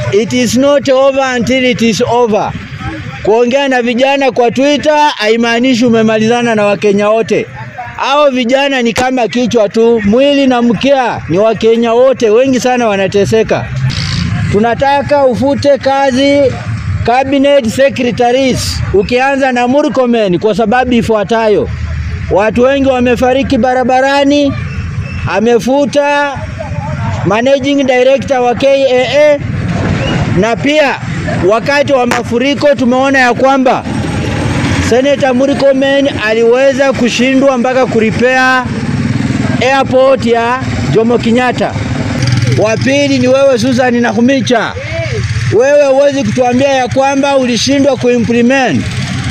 it is not over until it is over. Kuongea na vijana kwa Twitter haimaanishi umemalizana na Wakenya wote. Hao vijana ni kama kichwa tu, mwili na mkia ni Wakenya wote, wengi sana wanateseka. Tunataka ufute kazi cabinet secretaries, ukianza na Murkomen kwa sababu ifuatayo: watu wengi wamefariki barabarani, amefuta managing director wa KAA, na pia wakati wa mafuriko tumeona ya kwamba Senator Murkomen aliweza kushindwa mpaka kuripea airport ya Jomo Kenyatta. Wa pili ni wewe Susan Nakhumicha, wewe huwezi kutuambia ya kwamba ulishindwa kuimplement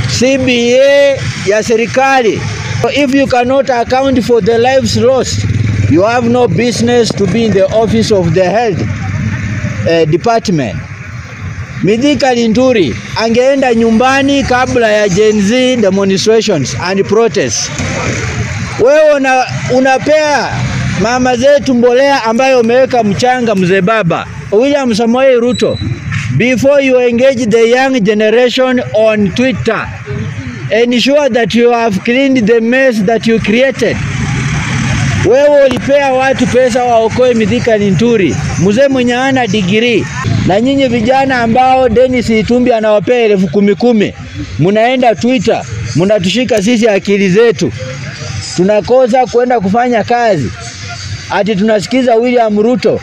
CBA ya serikali. If you cannot account for the lives lost, you have no business to be in the office of the health uh, department. Mithika Linturi angeenda nyumbani kabla ya Gen Z demonstrations and protests. Wewe una, unapea mama zetu mbolea ambayo umeweka mchanga, mzee baba William Samoei Ruto, before you engage the young generation on Twitter ensure that you have cleaned the mess that you created. Wewe ulipea watu pesa waokoe Mithika Linturi, mzee mwenye ana digrii, na nyinyi vijana ambao Dennis Itumbi anawapea elfu kumi kumi, munaenda Twitter munatushika sisi akili zetu, tunakosa kwenda kufanya kazi, ati tunasikiza William Ruto.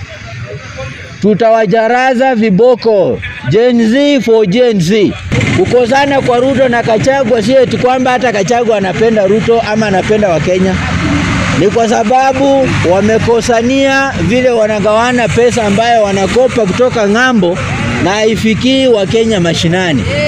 Tutawajaraza viboko. Gen Z for Gen Z. Kukosana kwa Ruto na Kachagwa si eti kwamba hata Kachagwa anapenda Ruto ama anapenda Wakenya ni kwa sababu wamekosania vile wanagawana pesa ambayo wanakopa kutoka ng'ambo na haifikii Wakenya mashinani.